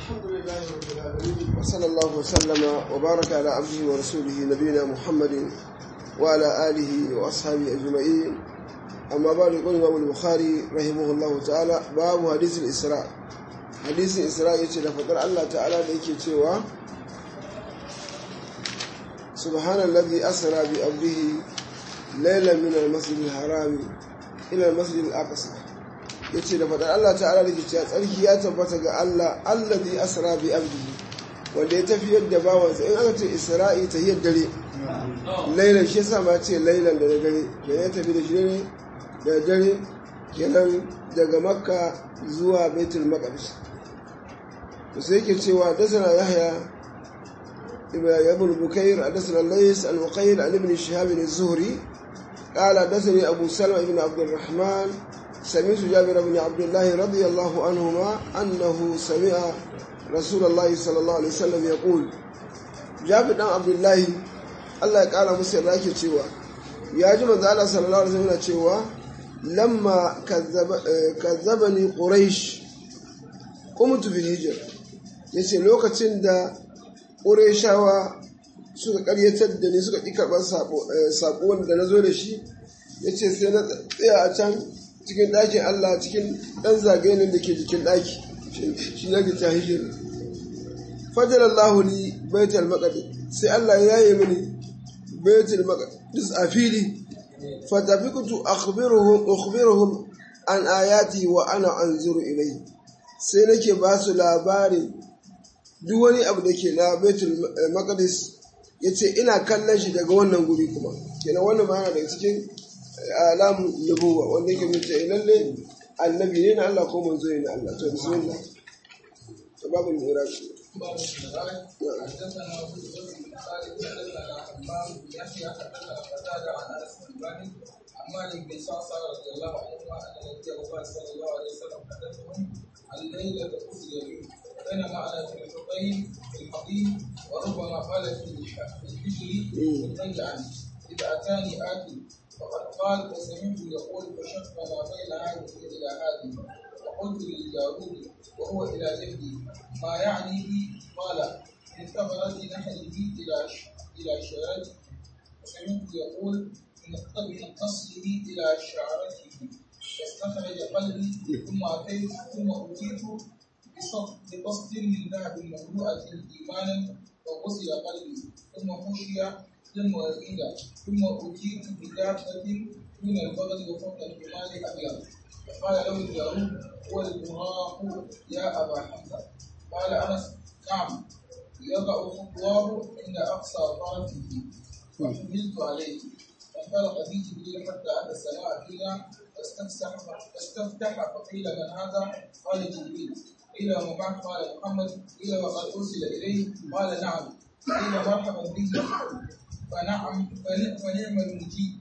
الحمد لله رب العالمين وصلى الله وسلم وبارك على عبده ورسوله نبينا محمد وعلى آله وأصحابه أجمعين أما بعد يقول الإمام البخاري رحمه الله تعالى باب حديث الإسراء حديث الإسراء يتي لفقر الله تعالى ليكي تيوا سبحان الذي أسرى بأبده ليلا من المسجد الحرام إلى المسجد الأقصى yace da fadar Allah ta'ala da ke cewa tsarki ya tabbata ga Allah allazi asra bi abdihi wanda ya tafiyar da bawansa in aka ce isra'i ta hiyar dare lailan shi yasa ma ce lailan da dare da ya tafi da shi ne da dare kenan daga makka zuwa baitul maqdis to sai yake cewa dasana yahya ibn bukair dasana lays al-muqayyid an ibn shihab az-zuhri قال حدثني أبو سلمة بن عبد الرحمن سمعت جابر بن عبد الله رضي الله عنهما أنه سمع رسول الله صلى الله عليه وسلم يقول جابر بن عبد الله الله قال مسير راكي cewa ya ji manzo Allah sallallahu alaihi wasallam cewa lamma kazzabani quraish qumtu bil hijr yace lokacin da qurayshawa suka karyatar da ni suka ƙi karɓar saƙo wanda na zo da shi ya ce sai na tsaya a can cikin ɗakin Allah cikin ɗan zagayenin da ke jikin ɗaki shi na gita hijir fajar Allah ni baitul maqdis sai Allah ya yi mini baitul maqdis a fili fatafiqtu akhbiruhum ukhbiruhum an ayati wa ana anzuru ilayhi sai nake ba su labarin duk wani abu da ke na baitul maqdis ya ce ina kallon shi daga wannan guri kuma kenan wannan ma daga cikin alamun nubuwa wanda yake mutu lalle annabi ne na Allah ko manzo ne na Allah to bismillah to babu iraq مالك بن صعصع رضي الله عنهما ان النبي صلى الله عليه وسلم حدثهم عن ليله اسري به بينما انا في الحقين في الحضيض وربما قال في الحجر بالنهي عنه اذا اتاني اتي فقد قال وسمعت يقول فشق ما بين هذه الى هذه وقلت للجارود وهو الى جدي ما يعني بي قال من ثمرة نحله الى الى شعرته وسمعت يقول من قصره الى شعرته فاستخرج قلبي ثم اتيت ثم اتيت بقصد من ذهب مملوءة إيمانا وغسل قلبي ثم خشي ثم أعيد ثم أتيت بدابة من البغل وفوق الحمار أبيض فقال له الجارود هو البراق يا أبا حمزة قال أنس نعم يضع خطواه عند أقصى طرفه فحملت عليه فانطلق بي جبريل حتى أتى السماء فينا فاستفتح فاستفتح فقيل من هذا؟ قال جبريل قيل وما معك قال محمد قيل وقد ارسل اليه قال نعم قيل مرحبا به فنعم فنعم المجيب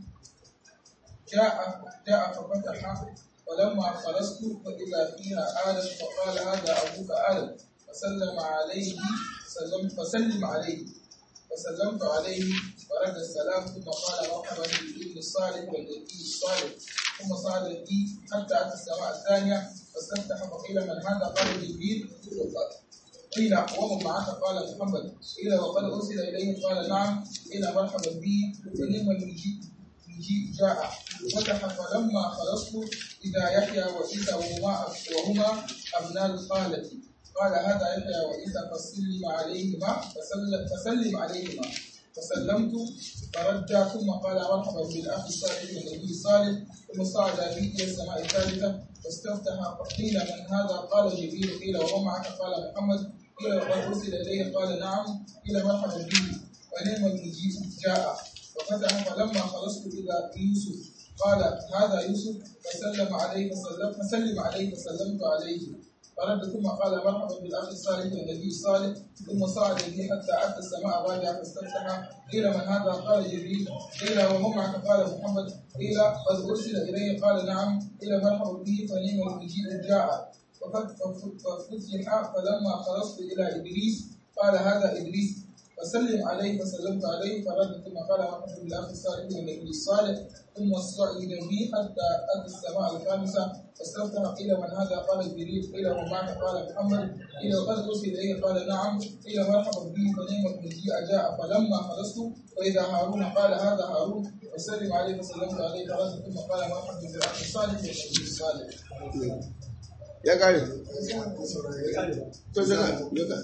جاء جاء ففتح فلما خلصت فاذا فيها ادم فقال هذا ابوك ادم فسلم عليه سلم فسلم عليه فسلمت عليه ورد السلام ثم قال مرحبا بالابن الصالح والنبي الصالح ثم صعد بي حتى اتى السماء الثانيه فاستفتح فقيل من هذا قال جبريل قيل ومن معك قال محمد قيل وقد ارسل اليه قال نعم قيل مرحبا بي ونعم المجيء المجيء جاء فتح فلما خلصت اذا يحيى وعيسى وهما وهما ابناء الخاله قال هذا يحيى وعيسى فسلم عليهما فسلم, فسلم عليهما فسلمت فرجع ثم قال مرحبا بالاخ الصالح والنبي الصالح ثم صعد بي الى السماء الثالثه فاستفتح فقيل من هذا قال جبريل قيل ومن معك قال محمد قيل وقد ارسل اليه قال نعم قيل مرحبا به ونعم المجيء جاء وفتح فلما خلصت الى يوسف قال هذا يوسف فسلم عليه فسلم فسلم عليه فسلمت عليه فرد ثم قال مرحبا بالاخ الصالح والنبي الصالح ثم صعد به حتى اتى السماء الرابعه فاستفتح قيل من هذا قال جبريل قيل ومن معك قال محمد قيل قد ارسل اليه قال نعم قيل مرحبا به فنعم المجيء جاء ففتح فلما خلصت الى ادريس قال هذا ادريس فسلم عليه فسلمت عليه فرد ثم قال مرحبا بالاخ الصالح والنبي الصالح ثم صعد بي حتى اتى السماء الخامسه فاستفتح قيل من هذا قال جبريل قيل من معك قال محمد قيل قد ارسل اليه قال نعم قيل مرحبا به فنعم المجيء جاء فلما خلصت واذا هارون قال هذا هارون فسلم عليه فسلمت عليه فرد ثم قال مرحبا بالاخ الصالح والنبي الصالح ya kare to jaka jaka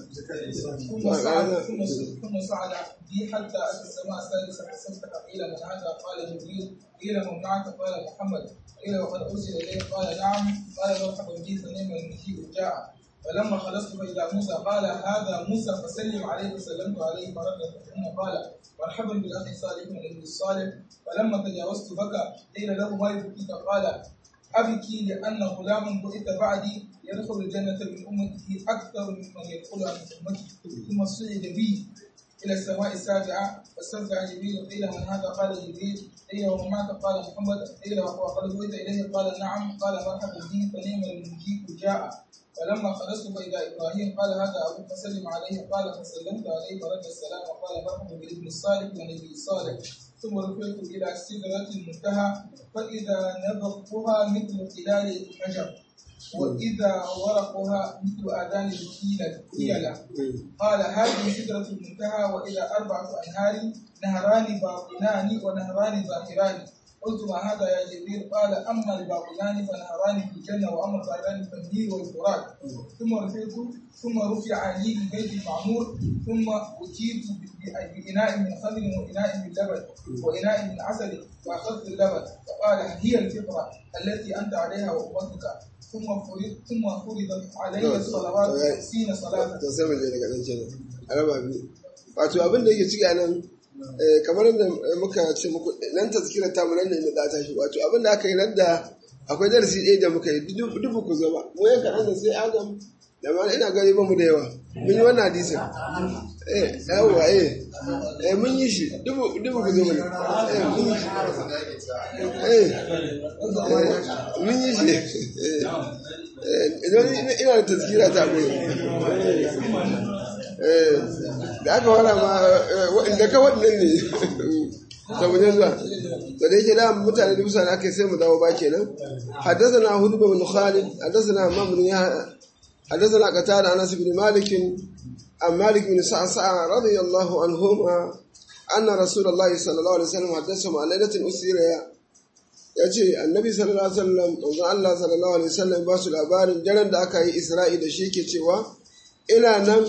ثم صعد ثم ثم صعد بي حتى اتى السماء السادسه فاستفتح قيل من هذا قال جبريل قيل من معك قال محمد قيل وقد ارسل اليه قال نعم قال مرحبا بي فنعم المجيء جاء فلما خلصت فاذا موسى قال هذا موسى فسلم عليه فسلمت عليه فرد ثم قال مرحبا بالاخ الصالح والنبي الصالح فلما تجاوزت بكى قيل له ما يبكيك قال أبكي لأن غلام بعث بعدي يدخل الجنة من أمته أكثر ممن يدخلها من أمتي ثم صعد بي إلى السماء السابعة فاستمتع جبريل قيل من هذا قال جبريل قيل ومن معك قال محمد قيل وقد بعث إليه قال نعم قال مرحبا به فنعم المجيء جاء فلما خلصت فإذا إبراهيم قال هذا أبوك فسلم عليه قال فسلمت عليه فرد السلام وقال مرحبا بالابن الصالح والنبي الصالح ثم رفعت إلى سدرة المنتهى فإذا نبقها مثل خلال الحجر وإذا ورقها مثل آذان الكيلة قال هذه سدرة المنتهى وإذا أربعة أنهار نهران باطنان ونهران ظاهران قلت ما هذا يا جبريل قال أما الباطنان فنهران في الجنة وأما الظاهران فالنيل والفرات ثم رفعت ثم رفع لي البيت المعمور ثم أتيت بإناء من خمر وإناء من لبن وإناء من عسل فأخذت اللبن فقال هي الفطرة التي أنت عليها وأمتك ثم فرض ثم فرضت علي الصلوات خمسين صلاة to sai mu je daga nan kenan a raba biyu wato abin da yake ciki a nan eh, kamar yadda muka ce muku nan tazkirar tamu nan ne da ta shi wato abin da aka yi nan da akwai darasi ɗaya da muka yi dubu ku zama mu yan kaɗan da sai adam da ma ina gani ba mu da yawa mun yi wannan hadisin eh yawwa eh eh mun yi shi dubu dubu ku zama ne eh mun yi shi eh eh, mun yi shi eh eh, idan ina da tazkira ta gudu da aka wara ma da ka waɗannan ne da wajen zuwa da da yake da mutane da mutane aka sai mu dawo ba kenan حدثنا هود بن خالد حدثنا همام بن يحيى حدثنا قتادة عن انس بن مالك عن مالك بن سعسع رضي الله عنهما أن رسول الله صلى الله عليه وسلم حدثهم عن ليلة أسير ya ce annabi sallallahu alaihi wasallam manzon Allah sallallahu alaihi wasallam ba su labarin daren da aka yi Isra'i da shi ke cewa ina nan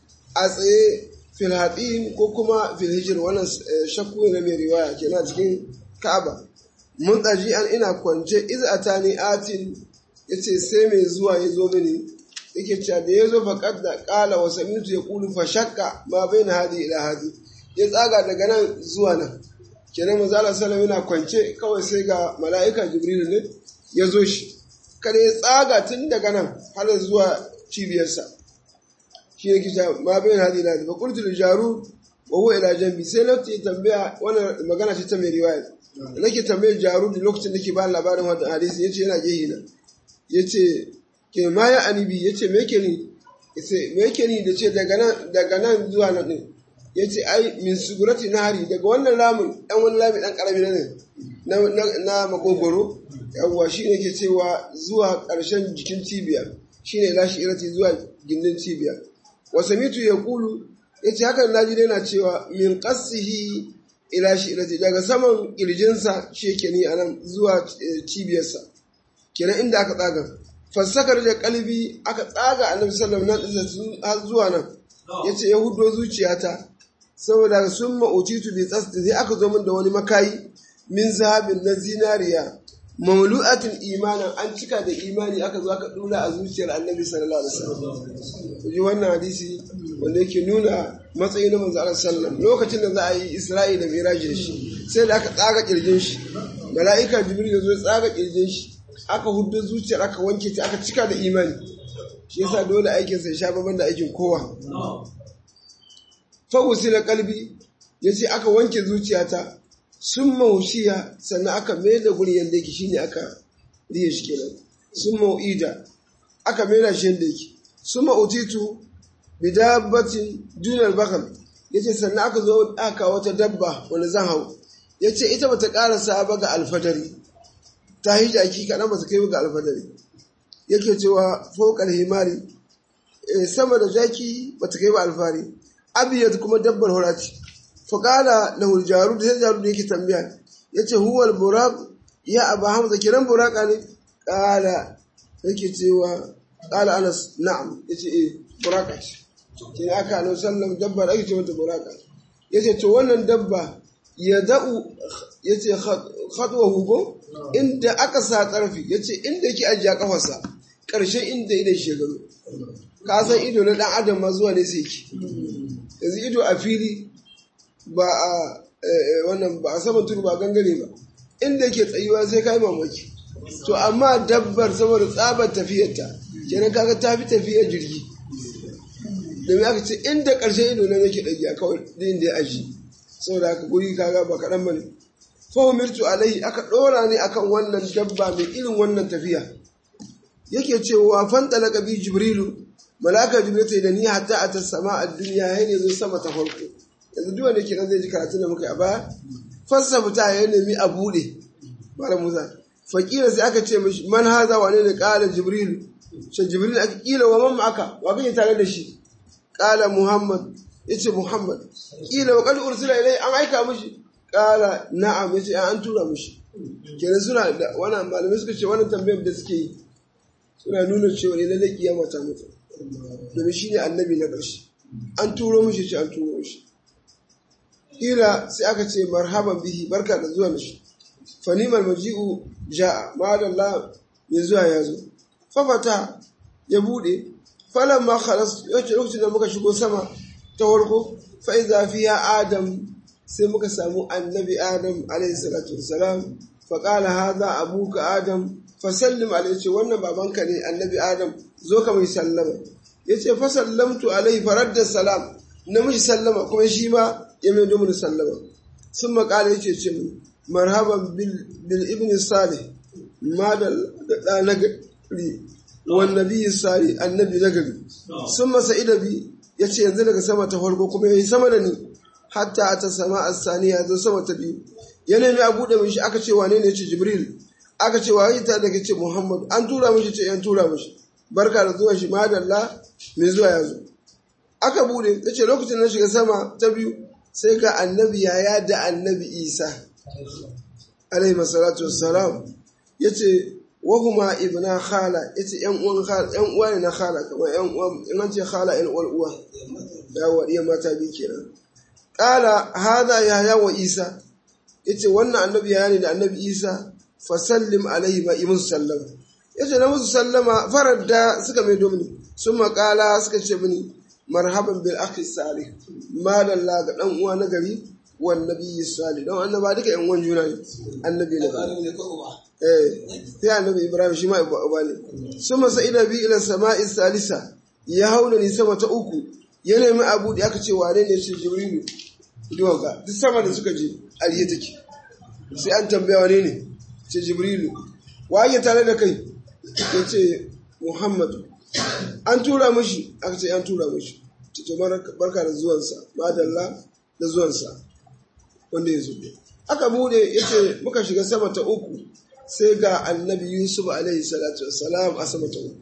a tsaye fil haɗin ko kuma fil hijir wannan shakku na mai riwaya kenan cikin Ka'aba mun tsaji an ina kwance iz atani atin yace sai mai zuwa ya zo mini yake cewa da ya zo faqad da qala wa samitu yaqulu fa shakka ma baina hadi ila hadi ya tsaga daga nan zuwa nan kenan manzo Allah sallallahu yana kwance kawai sai ga mala'ika Jibril ne ya zo shi kada ya tsaga tun daga nan har zuwa cibiyarsa shi ne kisha ma bayan hadi la fa qultu lil jarud wa huwa ila jambi sai lokaci tambaya wannan magana ce ta mai riwaya nake tambayar jarud lokacin da ke ba labarin wannan hadisi yace yana gehi na yace ke ma ya anibi yace me yake ni yace me yake ni da ce daga nan daga nan zuwa nan din ya ce ai min sugurati nahari daga wannan lamun ɗan wani lamun ɗan ƙarami na ne na makogoro yawwa shi ne ke cewa zuwa ƙarshen jikin cibiya shi ne lashi irati zuwa gindin cibiya wasa mitu ya kulu ya ce hakan naji dai na cewa min ƙasihi ila shi irati daga saman ƙirjinsa shi yake ni a nan zuwa cibiyarsa kenan inda aka tsaga fassakar da kalbi aka tsaga annabi sallallahu alaihi wasallam har zuwa nan yace ya hudo zuciyata saboda sun ma'ucitu da tsasti sai aka zo min da wani makayi min zahabin na zinariya mamlu'atin imanin an cika da imani aka zo aka dura a zuciyar annabi sallallahu alaihi wasallam ji wannan hadisi wanda yake nuna matsayin na manzo Allah sallallahu lokacin da za a yi Isra'i da Miraj da shi sai da aka tsaga kirjin shi mala'ika Jibril ya zo ya tsaga kirjin shi aka huddo zuciyar aka wanke ta aka cika da imani shi yasa dole aikin sa ya sha babban da aikin kowa fawusila kalbi ya ce aka wanke zuciyata sun maushiya sannan aka mai da guri yadda yake shine aka riye shi kenan sun mau'ida aka mai da shi yadda yake sun ma'utitu bidabbatin dunar bakal yace sannan aka zo aka wata dabba wani zan hau yace ita bata karasa ba ga alfadari ta yi jaki kaɗan ba ta kai ga alfadari yake cewa fokar himari sama da jaki ba ta kai ba alfari abiyat kuma dabbar horati faƙala lahul jaru da sai jaru da yake tambaya ya ce huwal buraq ya abu hamza kiran buraka ne ƙala yake cewa ƙala anas na'am ya ce eh buraka ce ke aka anu sallam dabbar ake ce mata buraka ya ce to wannan dabba ya da'u ya ce haɗuwa hugo inda aka sa ƙarfi ya ce inda yake ajiya ƙafarsa ƙarshen inda idan shekaru ka san ido na ɗan adam ma zuwa ne sai ki yanzu ido a fili ba a wannan ba a saman tudu ba gangare ba inda yake tsayuwa sai kai mamaki to amma dabbar saboda tsabar tafiyarta kenan kaga ta fi tafiyar jirgi domin aka ce inda ƙarshen ido na yake ɗagiya kawai din da ya aji saboda haka guri kaga ba kaɗan ba ne fahimirtu alaihi aka ɗora ne akan wannan dabba mai irin wannan tafiya yake cewa fanta na ƙabi jibrilu malaka jibril ta da ni hatta a ta sama a duniya ya ne zo sama ta farko yanzu duk wanda ke nan zai ji karatun da muka yi a baya fassa fita ya nemi a buɗe mara musa fakira sai aka ce mishi man haza wane ne ƙala jibril shi jibril aka kila wa mamma aka wa kake tare da shi ƙala muhammad ya ce muhammad kila wa kadu ursula ilai an aika mishi ƙala na'am ya ce an tura mishi kenan suna da wannan malamai suka ce wannan tambayar da suke yi suna nuna cewa ne lallai kiyama ta mutu domin shi ne annabi na ƙarshe an turo mishi ce an turo mishi kila sai aka ce marhaban bihi barka da zuwa mishi fanimar maji'u ja'a ma'adallah mai zuwa ya zo fafata ya bude falon ma khalas yace lokacin da muka shigo sama ta farko fa iza fiya adam sai muka samu annabi adam alayhi salatu wassalam fa qala hadha abuka adam fa sallim alayhi ce wannan babanka ne annabi adam zo ka mai sallama yace fa sallamtu alayhi faradda salam na mishi sallama kuma shi ma ya mai domin sallama sun makala yake ce min marhaban bil ibn salih ma da da na gari wan nabi salih annabi na gari sun masa idabi ya ce yanzu daga sama ta farko kuma yayi sama da ni hatta ta sama as-saniya zo sama ta biyu ya nemi a buɗe mishi aka ce wane ne ce jibril aka ce waye ta daga ce muhammad an tura mishi ce yan tura mishi barka da zuwa shi madalla mai zuwa ya zo aka bude ta ce lokacin na shiga sama ta biyu sai ga annabi yaya da annabi isa alaihi masalatu wassalam ya ce wahuma ibna khala ya ce yan uwa ne na khala kamar yan uwa in an ce khala yan uwar uwa ya wa iya mata biyu kenan kala hada yaya wa isa ya ce wannan annabi yaya ne da annabi isa fasallim alaihi ma imin sallama ya ce na musu sallama farar da suka mai domini sun makala suka ce mini marhaban bil akhi salih madalla ga dan uwa na gari wan nabiyyi salih don annaba duka yan uwan juna ne annabi na gari eh sai annabi ibrahim shi ma uba ne suma sa'ida bi ila sama'i salisa ya hauna ni sama ta uku ya nemi abu da aka ce wane ne shi jibrilu duwan ka duk sama da suka je aliyu take sai an tambaya wane ne ce jibrilu waye tare da kai ya ce muhammadu an tura mashi aka ce an tura mashi to barka da zuwansa madalla da zuwansa wanda ya zo aka bude ya ce muka shiga sama ta uku sai ga annabi yusuf alaihi salatu wassalam a sama ta uku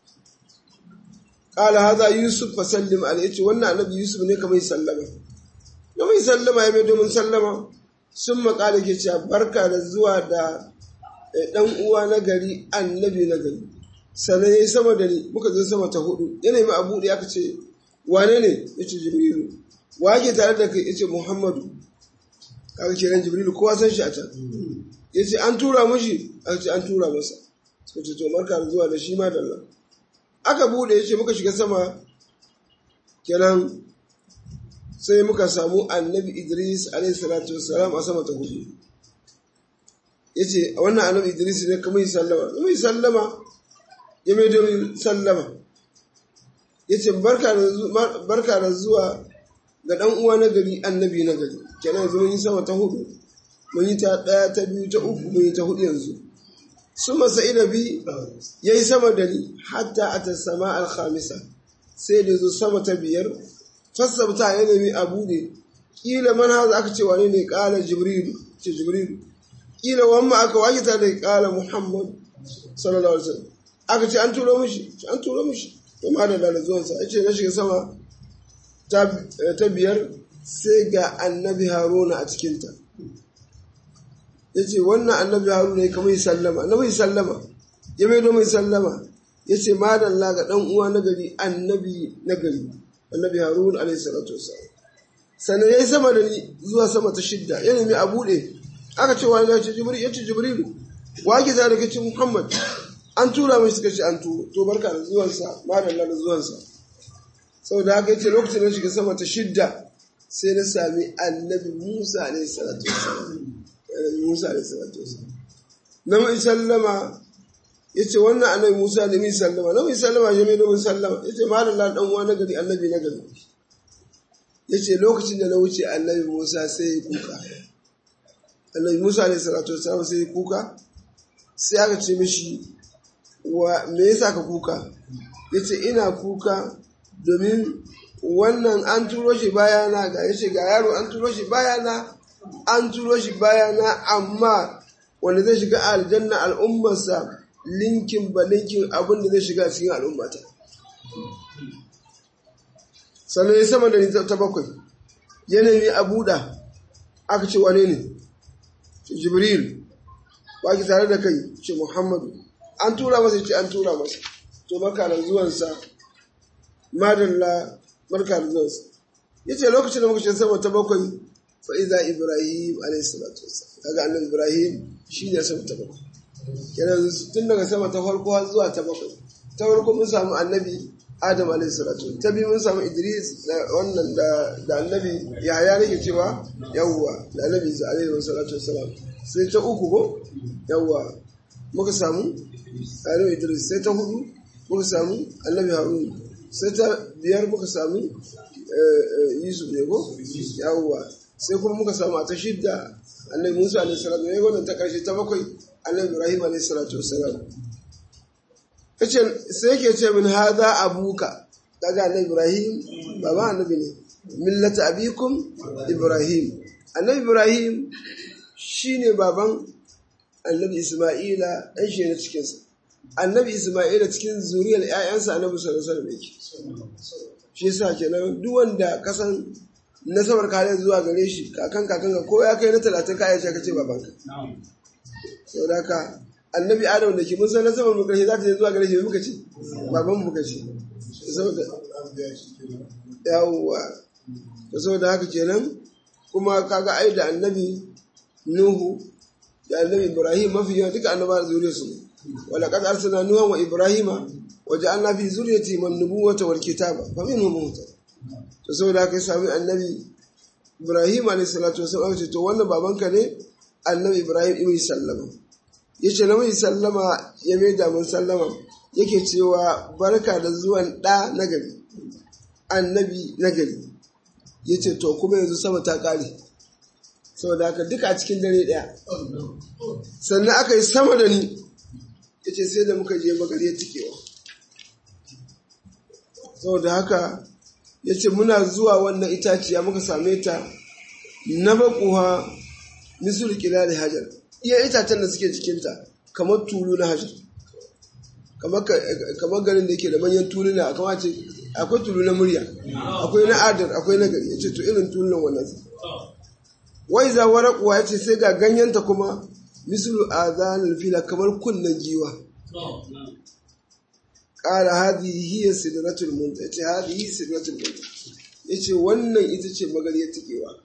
kala haza yusuf fa sallim alaihi ce wannan annabi yusuf ne kamar sallama da mai sallama ya mai domin sallama sun makala ke cewa barka da zuwa da dan uwa na gari annabi na gari sannan ya yi sama da ni muka zo sama ta hudu ya nemi abu da aka ce wane ne ya ce jibrilu wa ke tare da kai ya ce muhammadu kaga kenan jibrilu kowa san shi a can ya ce an tura mashi aka ce an tura masa suka ce to marka da zuwa da shi ma da Allah aka bude ya ce muka shiga sama kenan sai muka samu annabi idris alaihi salatu wassalam a sama ta hudu ya ce wannan annabi idris ne kuma yi sallama kuma yi sallama ya mai domin sallama ya ce barka da zuwa ga ɗan uwa na gari annabi na gari kenan yanzu mun yi sama ta hudu mun yi ta ɗaya ta biyu ta uku mun yi ta hudu yanzu su masa inabi ya yi sama da ni hatta a ta sama alhamisa sai da zo sama ta biyar fassabta ya nemi abu ne kila man haza aka ce wane ne kala jibrilu ce jibrilu kila wamma aka wakita da kala muhammad sallallahu alaihi wasallam aka ce an turo mishi an turo mishi to ma da da zuwansa ya ce na shiga sama ta biyar sai ga annabi haruna a cikinta ya ce wannan annabi haruna ya kama yi sallama annabi sallama ya mai mai sallama ya ce madalla ga ɗan uwa na gari annabi na gari annabi haruna alaihi salatu wasallam sannan ya yi sama da ni zuwa sama ta shidda ya nemi a buɗe aka ce wani ya ce jibril ya ce jibrilu wa ki za da kace muhammad an tura mai suka ce an turo to barka da zuwansa madalla da zuwansa saboda haka yace lokacin da shiga sama ta shidda sai na sami annabi Musa alaihi salatu wasallam Musa alaihi salatu wasallam na mai sallama yace wannan annabi Musa ne mai sallama na mai sallama ya mai domin sallama yace madalla dan uwa na gari annabi na gari yace lokacin da na wuce annabi Musa sai ya kuka annabi Musa alaihi salatu wasallam sai ya kuka sai aka ce mishi wa me yasa ka kuka yace ina kuka domin wannan an turo shi bayana ga yace ga yaro an turo shi bayana an turo shi bayana amma wanda zai shiga aljanna al'ummarsa linkin ba linkin abin da zai shiga cikin al'ummata sannan ya sama da ni ta bakwai yanayi a buɗa aka ce wane ne jibril ba ki tare da kai ce muhammadu an tura masa ce an tura masa to barka da zuwansa madalla barka da zuwansa ya ce lokacin da muka ce sama ta bakwai fa'iza ibrahim alaihissalatu kaga annabi ibrahim shi ne sama ta bakwai kenan tun daga sama ta farko har zuwa ta bakwai ta farko mun samu annabi adam alaihissalatu ta biyu mun samu idris da wannan da annabi yahaya nake cewa yawwa da annabi isa alaihissalatu wassalam sai ta uku ko yawwa muka samu annabi idris sai ta hudu muka samu annabi harun sai ta biyar muka samu yusuf ne ko yawwa sai kuma muka samu a ta shidda annabi musa alaihi salatu ne wannan ta karshe ta bakwai annabi ibrahim alaihi salatu wassalam kace sai yake ce min hadha abuka daga annabi ibrahim baba annabi ne millata abikum ibrahim annabi ibrahim shine baban annabi isma'ila dan shi ne cikin sa annabi isma'ila cikin zuriyar ƴaƴansa annabi sallallahu alaihi wasallam yake shi yasa kenan duk wanda kasan nasabar kare zuwa gare shi kakan kakan ko ya kai na talatin ka aisha kace babanka sau da ka annabi adam da ke mun san nasabar mu karshe za ta je zuwa gare shi muka ce baban mu kace saboda yawwa to saboda haka kenan kuma kaga ai da annabi nuhu da annabi ibrahim mafi yawa duka annaba zuriyar su ne wala qad arsalna nuha wa ibrahima wa ja'alna fi zurriyyati man nubuwata wal kitaba fa minhum muhtad to saboda haka ya sami annabi ibrahim alayhi salatu wasallam ce to wannan babanka ne annabi ibrahim ibn sallama yace na mai sallama ya mai da mun sallama yake cewa barka da zuwan da nagari annabi nagari yace to kuma yanzu sama ta kare saboda haka duka a cikin dare daya sannan aka yi sama da ni yace sai da muka je magariyar tikewa saboda haka ya ce muna zuwa wannan itaciya muka same ta na bakuwa misul kilali hajar iya itacen da suke cikinta kamar tulu na hajar kamar garin da yake da manyan tuluna a kamace akwai tulu na murya akwai na adar akwai na gari ya ce to irin tulunan wannan wai za warakuwa ya ce sai ga ganyenta kuma misul azanin fila kamar kunnen giwa ƙara hadi hiya sidratul munta yace hadi hiya sidratul munta yace wannan ita ce magariyar tikewa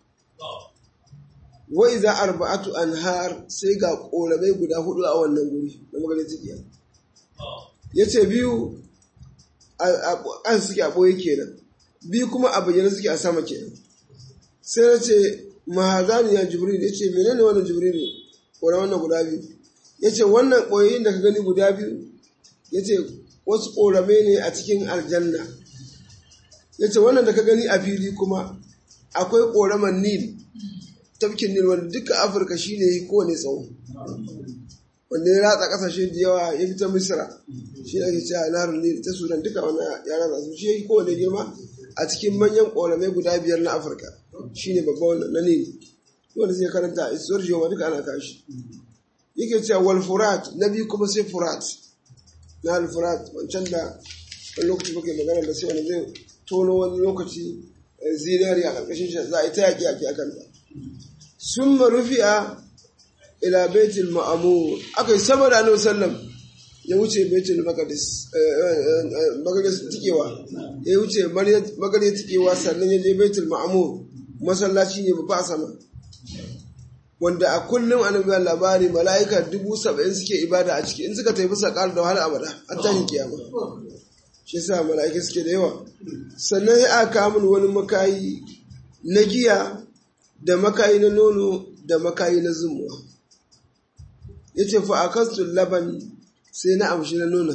wa idza arba'atu anhar sai ga korabai guda hudu a wannan guri na magariyar tikewa yace biyu an suke a boye kenan biyu kuma a bayyana suke a sama kenan sai na ce mahazani ya jibril yace menene wannan jibril kora wannan guda biyu yace wannan koyoyin da ka gani guda biyu yace wasu ƙorame ne a cikin aljanna ya ce wannan da ka gani a fili kuma akwai ƙoraman nil tafkin nil wanda duka afirka shi ne kowane tsawo wanda ya ratsa ƙasashe da yawa ya fita misira shi ne ake cewa naharar nil ta sudan duka wani ya ratsa su shi kowane girma a cikin manyan ƙoramai guda biyar na afirka shine babban na ne wanda zai karanta isuwar jiwa duka ana kashi yake cewa wal furat na biyu kuma sai furat na al furat wancan da wani lokaci muke magana da sai wani zai tono wani lokaci zinari a ƙarƙashin shi za a yi ta yaƙi yaƙi a kanta sun marufi'a ila baitul ma'amur aka yi sama da annabi sallam ya wuce baitul maqdis maqdis tikewa ya wuce magarya tikewa sannan ya je baitul ma'amur masallaci ne babba a sama wanda a kullum annabi ya labari mala'ika dubu saba'in suke ibada a ciki in suka tafi sakar da wahala abada an tashi kiyama shi yasa mala'ika suke da yawa sannan ya aka min wani makayi na giya da makayi na nono da makayi na zumuwa ya ce fa akastu laban sai na amshi na nuna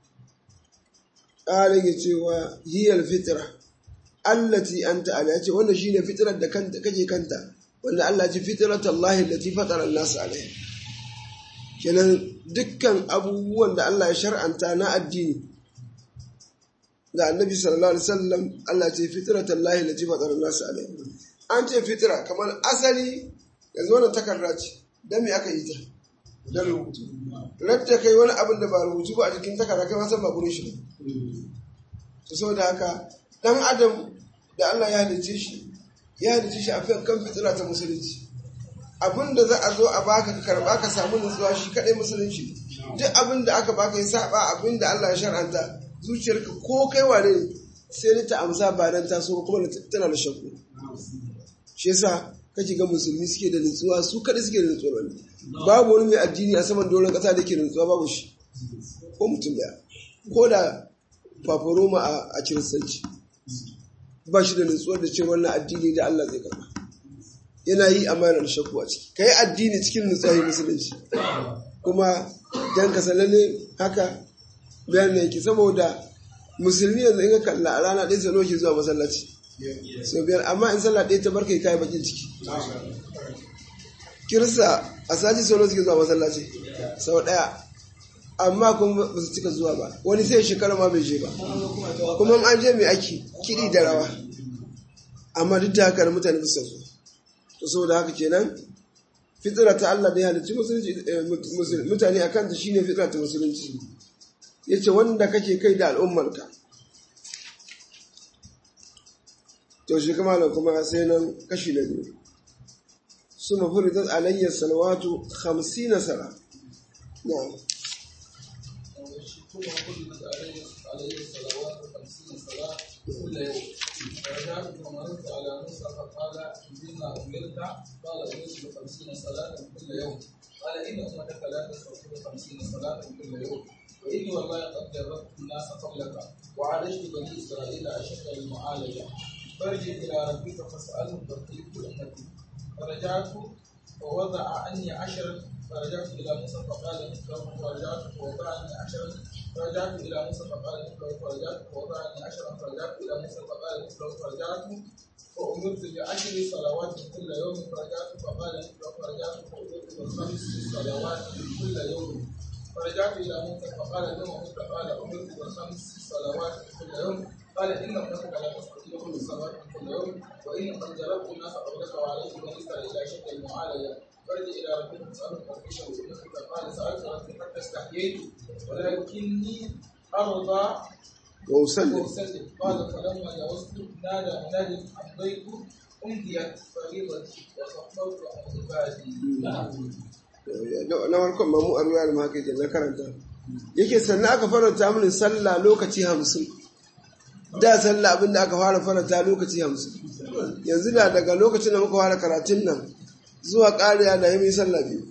ƙara ya cewa hiyar fitira allati anta ala ya ce wannan shine fitirar da kake kanta wanda Allah ce fitrat Allah allati fatara an-nas alaiha kenan dukkan abubuwan da Allah ya shar'anta na addini ga annabi sallallahu alaihi wasallam Allah ce fitrat Allah allati fatara an-nas alaiha an ce fitira kamar asali yanzu wannan takarda ce dan me aka yi ta dan rubutu rabta kai wani abin da ba rubutu ba a jikin takarda kai ma san ba gurin shi to saboda haka dan adam da Allah ya halice shi ya halice shi a kan fitila ta musulunci abin da za a zo a baka ka karba ka samu nutsuwa shi kadai musulunci duk abin da aka baka ya saba abin da Allah ya shar'anta zuciyarka ko kai wane sai ta amsa ba dan taso kuma tana da shakku shi yasa kake ga musulmi suke da nutsuwa su kadai suke da nutsuwa babu wani mai addini a saman doron kasa da ke da nutsuwa babu shi ko mutum daya ko da faforoma a kiristanci ba shi da nutsuwar da ce wannan addini da Allah zai karba yana yi amanar shakku a ciki ka yi addini cikin nutsuwa yi musulunci kuma dan ka ne haka bayan yake saboda musulmi yanzu in ka kalla a rana ɗaya sano ke zuwa masallaci sau biyar amma in sallah ɗaya ta barka kai bakin ciki kirista a sati sano suke zuwa masallaci sau ɗaya amma kuma ba su cika zuwa ba wani sai shekara ma bai je ba kuma an je mai aiki kiɗi da rawa amma duk da haka mutane ba su zuwa to saboda haka kenan fitira ta Allah da ya halicci mutane a kanta shine fitira ta musulunci yace wanda kake kai da al'ummarka to shi kuma da kuma sai nan kashi na biyu su mafuritat alayya salawatu 50 sala na'am ثم فرضت عليه عليه الصلوات خمسين صلاة كل يوم فرجعت فمررت على موسى فقال بما أمرت قال أمرت بخمسين صلاة كل يوم قال إن أمتك لا تستطيع خمسين صلاة كل يوم وإني والله قد جربت الناس قبلك وعالجت بني إسرائيل أشد المعالجة فارجع إلى ربك فاسأله تطيب أمتي فرجعت ووضع عني عشرا فرجعت إلى موسى فقال مثله فرجعت فوضعني عشرا فرجعت إلى موسى فقال مثله فرجعت فوضعني عشرا فرجعت إلى موسى فقال مثله فرجعت فأمرت بعشر صلوات كل يوم فرجعت فقال مثله فرجعت فأمرت بخمس صلوات كل يوم فرجعت إلى موسى فقال له موسى قال أمرت بخمس صلوات كل يوم قال إن أمتك لا تستطيع كل صلاة كل يوم وإن قد جربت الناس قبلك وعليك بني إسرائيل أشد المعالجة فرجع إلى ربك فاسأله تفتيشه وإنك قال سألت ربي حتى استحييت ولكني أرضى وأسلم وأسلم قال فلما جاوزت نادى مناد أمضيت أمضيت فريضتي وخفضت عن عبادي na farkon ma mu a ruwa da haka ke na karanta yake sannan aka faranta mini sallah lokaci hamsin da sallah abinda aka fara faranta lokaci hamsin yanzu da daga lokacin da muka fara karatun nan zuwa ƙariya da yi sallah biyu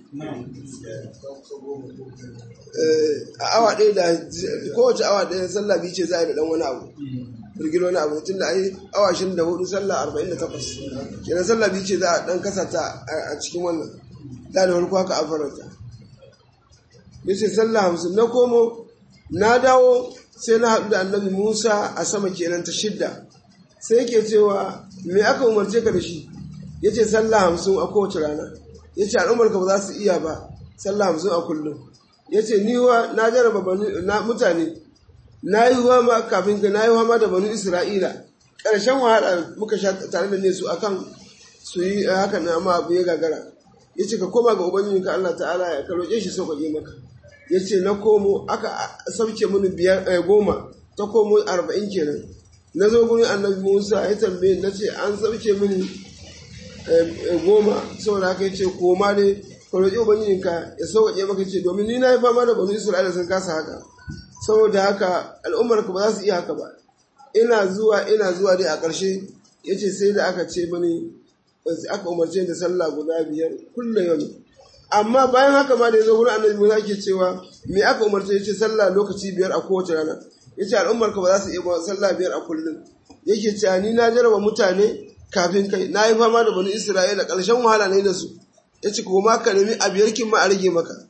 a awa ɗaya da kowace awa ɗaya sallah biyu ce za a yi da ɗan wani abu firgil wani abu tun da ai awa shirin da hudu sallah arba'in da takwas kenan sallah biyu ce za a ɗan kasa ta a cikin wannan da da farko haka a faranta ya ce sallah hamsin na komo na dawo sai na haɗu da annabi musa a sama kenan ta shidda sai yake cewa me aka umarce ka da shi ya ce sallah hamsin a kowace rana ya ce al'ummarka ba za su iya ba sallah hamsin a kullum ya ce ni wa na jaraba na mutane na yi wa ma kafin ka na yi wa ma da banu isra'ila ƙarshen wahala muka sha tare da ne su akan su yi haka na amma abu ya gagara ya ce ka koma ga ubangiji ka Allah ta'ala ya ka roƙe shi sauƙaƙe maka ya ce na komo aka sauke mini biyar goma ta komo arba'in kenan na zo gurin annabi musa ya tambaye na ce an sauke mini goma saboda haka ya ce koma ne ka roƙi ubangijinka ya sauƙaƙe maka ce domin ni na yi fama da banu isra'ila sun kasa haka saboda haka al'ummar ka ba za su iya haka ba ina zuwa ina zuwa dai a ƙarshe ya ce sai da aka ce mani aka umarce da sallah guda biyar kullum yau amma bayan haka ma da ya zo wurin annabi musa ke cewa me aka umarce ya ce sallah lokaci biyar a kowace rana ya ce al'ummar ka ba za su iya sallah biyar a kullum yake cewa ni na jarraba mutane kafin kai na yi fama da bani isra'ila ƙarshen wahala ne da su ya ce kuma ka nemi a biyar kin ma a rage maka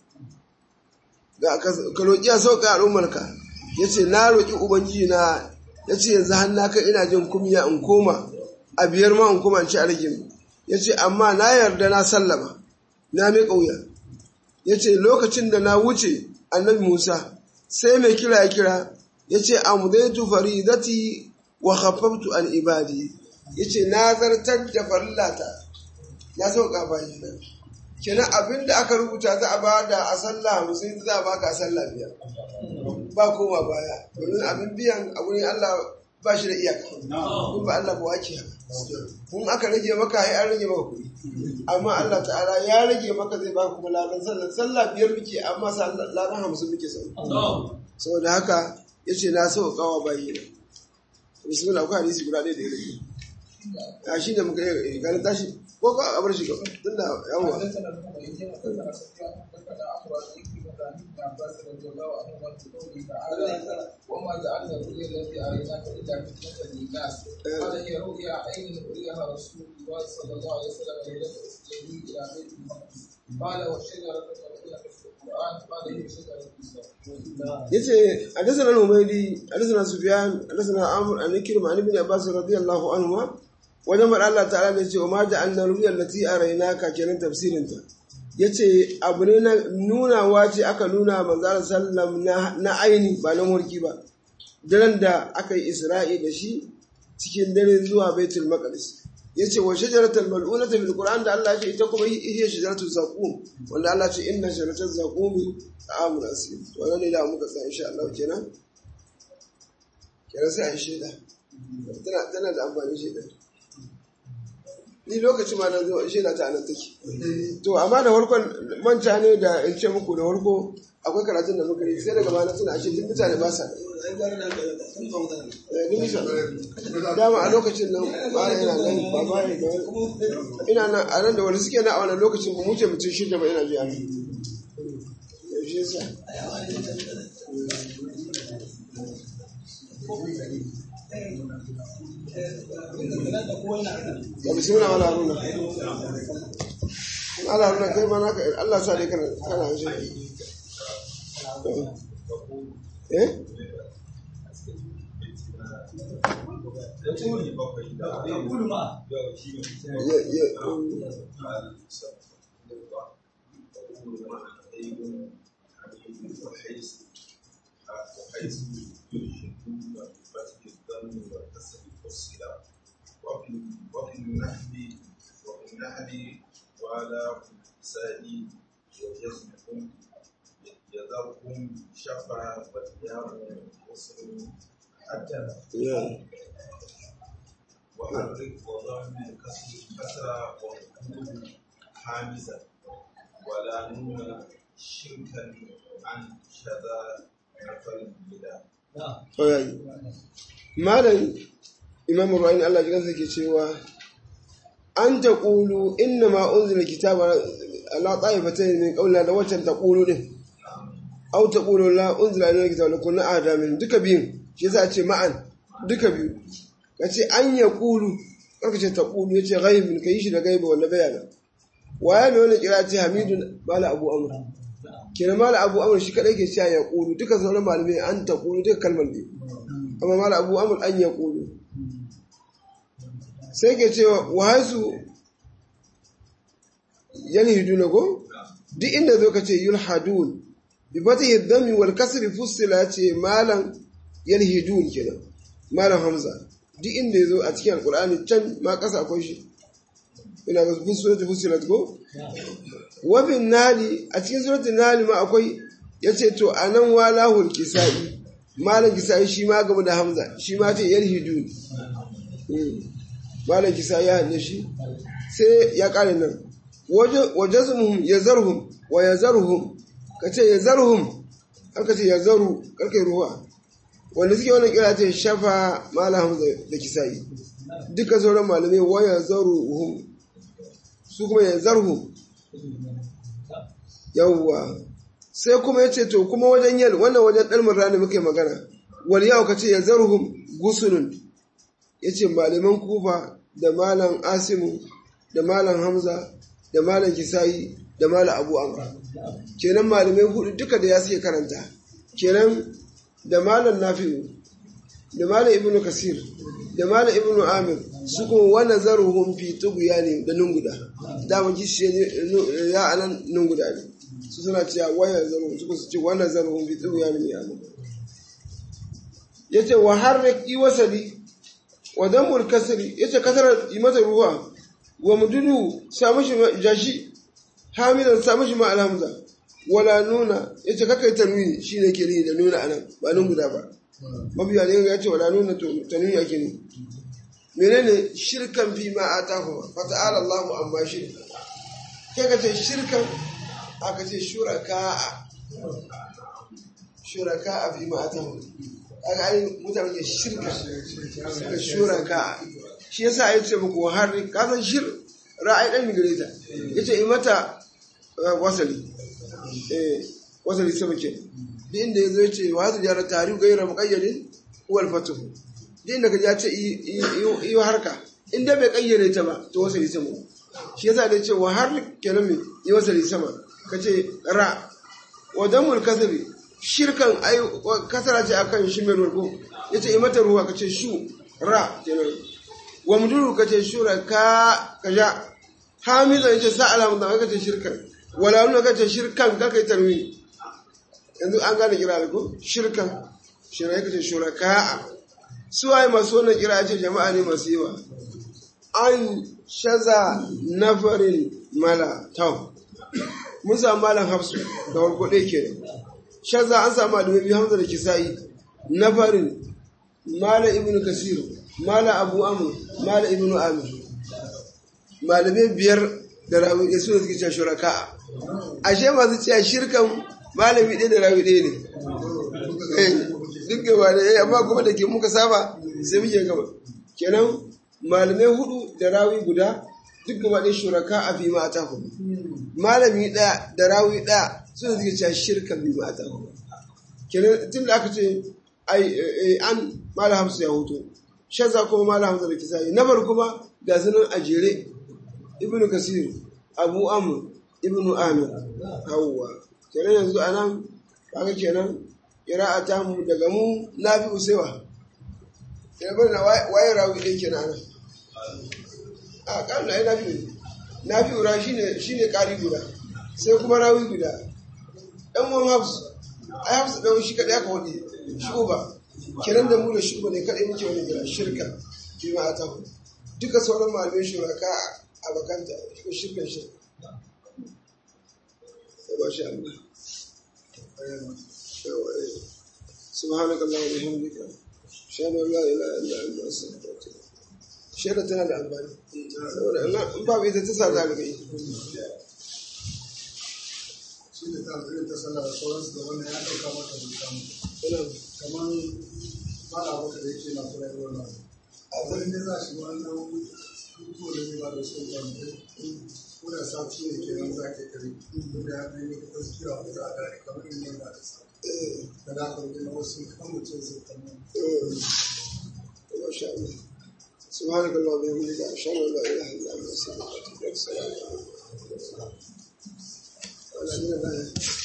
ka roƙi a sauƙa al'ummarka ya ce na roƙi ubangiji na ya ce yanzu har na kai ina jin kumya in koma a biyar ma in koma in ci a rage mu ya ce amma na yarda na sallama na mai ƙauya ya ce lokacin da na wuce annabi musa sai mai kira ya kira ya ce amudaitu faridati wa khaffaftu an ibadi ya ce na zartar da farillata na sauƙa bayi na kenan abin da aka rubuta za a ba da a sallah hamsin za a baka a sallah biyar ba koma baya domin abin biyan a wurin Allah ba shi da iyaka in ba Allah ba wake haka in aka rage maka ai an rage maka kuɗi amma Allah ta'ala ya rage maka zai baka kuma ladan sallah sallah biyar muke amma ladan hamsin muke sau saboda haka ya ce na sau kawa bayi na bismillah akwai hadisi guda ɗaya da ya rage a shi da muka yi ganin tashi ko ka a bar shi gaba tun da yawwa وما جعلنا الرؤيا التي اريناك الا فتنه للناس قال هي رؤيا عين اريها رسول الله صلى الله عليه وسلم ليله اسلامي الى بيت المقدس قال والشجره التي في القران قال هي شجره yace hadathana al-humaydi hadathana sufyan hadathana amr an ikrim an ibn abbas radiyallahu anhu wajen mar Allah ta'ala ne ce wa ma ja'alna ru'yal lati araynaka kenan tafsirin ta yace abu ne na nunawa ce aka nuna manzo sallam na aini ba na mulki ba daren da aka yi isra'i da shi cikin dare zuwa baitul maqdis yace wa shajaratul mal'unata fil qur'an da Allah ya ce ita kuma hiya shajaratul zaqum wanda Allah ya ce inna shajaratul zaqum ta'amul asim to wannan ne da muka tsaya insha Allah kenan kenan sai a yi shaida tana tana da amfani shaida ni lokaci ma na zo shaida ta anan take to amma da farkon manta ne da in ce muku da farko akwai karatun da muka yi sai daga bana suna ashe duk mutane ba sa dama a lokacin nan ba yana nan ba ba da ina nan a nan da wani suke na a wannan lokacin ba muce mutum shida ba ina biya yaushe sa ya bismillah wala haruna ala haruna kai ma naka Allah sa dai kana kana shi eh وفي النحل وفي النحل وعلى النساء ويزنكم يذركم شفا والياء وصل حتى وحرك وضم الكسر كسرا وقول حامزا ولا نون شركا عن شذا نفل بلا malam imam ruwayin Allah ji kansa ke cewa an ta ƙulu inna ma unzila kitaba ala ta'ifatayn min qawlina da waccan ta ƙulu din aw ta ƙulu la unzila ilayka kitaba lakum na adamin duka biyun shi yasa ce ma'an duka biyu kace an ya ƙulu karka ce ta ƙulu yace ghaibin kai shi da gaiba wanda bayana waya mai wannan kira ce hamidun mala abu amr kenan mala abu amr shi kadai ke cewa ya ƙulu duka sauran malamai an ta ƙulu duka kalmar ne amma mala abu amur an ya ƙulu sai ke cewa wahasu yalhidu na go duk inda zo ka ce yulhadun bi fata hiddami wal kasri fussila ce malam yalhidun kenan malam hamza duk inda ya zo a cikin alkur'ani can ma ƙasa akwai shi ina ga bin suratul fusilat ko wa bin nali a cikin suratul nali ma akwai yace to anan walahul kisai malam kisai shi ma gaba da hamza shi ma ce yalhidun malam kisai ya hanne shi sai ya kare nan wajazmuhum yazarhum wa yazarhum kace yazarhum aka ce yazaru karkai ruwa wanda suke wannan kira ce shafa malam hamza da kisai duka sauran malamai wa yazaruhum su kuma yazarhum yawwa sai kuma yace to kuma wajen yal wannan wajen dalmar rani muke magana wal yau kace yazarhum gusunun yace malaman kufa da malam asimu da malam hamza da malam kisai da malam abu amra kenan malamai hudu duka da ya suke karanta kenan da malam nafi'u da malam ibnu kasir da malam ibnu amir su kuma wani zaruhun fi tuguya ne da nunguda daman kishi ya anan nunguda ne su suna cewa waya zaruhun su su ce wani zaruhun fi tuguya ne ya nan ya ce wa har yi wasali wa dambul kasiri ya ce kasar yi mata ruwa wa mududu samu shi jashi hamidan samu shi ma alhamza wala nuna ya ce kakai tanwini shi ne ke da nuna anan ba nunguda ba mabiya ne ya ce wala nuna tanwini ake ne menene shirkan fi ma atahu fa ta'ala Allahu amma shirka kai ka ce shirkan aka ce shuraka shuraka fi ma atahu aka ai mutane ke shirka suka shuraka shi yasa ya ce muku har ka san shir ra'ayi dan gare ta yace yi mata wasali eh wasali sama ke duk inda yazo yace wa hadu jara tarihu gaira muqayyadin wal fatuhu din daga ya ce yi harka in da bai kayyade ta ba to wasali sama shi yasa da ce wa har kenan mai yi wasali sama ka ce ra wa damul kasri shirkan ai kasara ce akan shi mai ruwa ya ce yi mata ruwa ka ce shu ra kenan wa muduru ka ce shura ka ka ja hamiza ya ce sa alamu da ka ce shirkan wala nuna ka ce shirkan ka kai tarwi yanzu an gane kira ko shirkan shi ne ka ce shura ka suwaye masu wannan kira ce jama'a ne masu yawa an shaza nafarin mala tau mun samu malam hafsu da warko ɗaya ke shaza an samu malamai biyu hamza da kisa'i nafarin mala ibn kasir mala abu amur mala ibn amir malamai biyar da rawi ɗaya suna suke cewa shuraka ashe masu cewa shirkan malami ɗaya da rawi ɗaya ne duk gaba da ya amma kuma da ke muka saba sai muke gaba kenan malamai hudu da rawi guda duk gaba da shuraka a fi mata hudu malami ɗaya da rawi ɗaya suna suke cewa shirka bi mata hudu kenan tun da aka ce an mala hamsu ya hutu shazza kuma mala hamsu da kisayi na bar kuma ga sunan a jere ibnu kasir abu amr ibnu amir hawwa kenan yanzu anan kaga kenan kira'a ta mu daga mu na fi usewa ya bari na waye rawi ɗin ke nan a kan na na fi na fi ura shi ne ƙari guda sai kuma rawi guda ɗan wani hafsu a hafsu ɗan shi kaɗai aka waɗe shi ba kiran da mu da shi ne kaɗai muke wani gida shirka fi ma ta hu duka sauran malamai shuraka a bakanta ko shirkan shirka sai ba shi Allah سبحانك اللهم وبحمدك اشهد ان لا اله الا انت استغفرك shaida tana da amfani in babu ita ta sa za ka yi shi ne ta irin ta sallah da sauransu da wannan ya ɗauka mata zuta mu kamar mala wata da yake na kura yi wannan akwai ne za shi wani ɗan hutu da zai ba da su ɗan ko da sati ne ke nan za ka kare da ya ɗan yi gaskiya wanda za a gane kamar yin yadda aka sa da da aka rubuta wasu kan mutum zai kamar ما شاء الله سبحانك اللهم وبحمدك اشهد ان لا اله الا انت استغفرك واتوب اليك السلام عليكم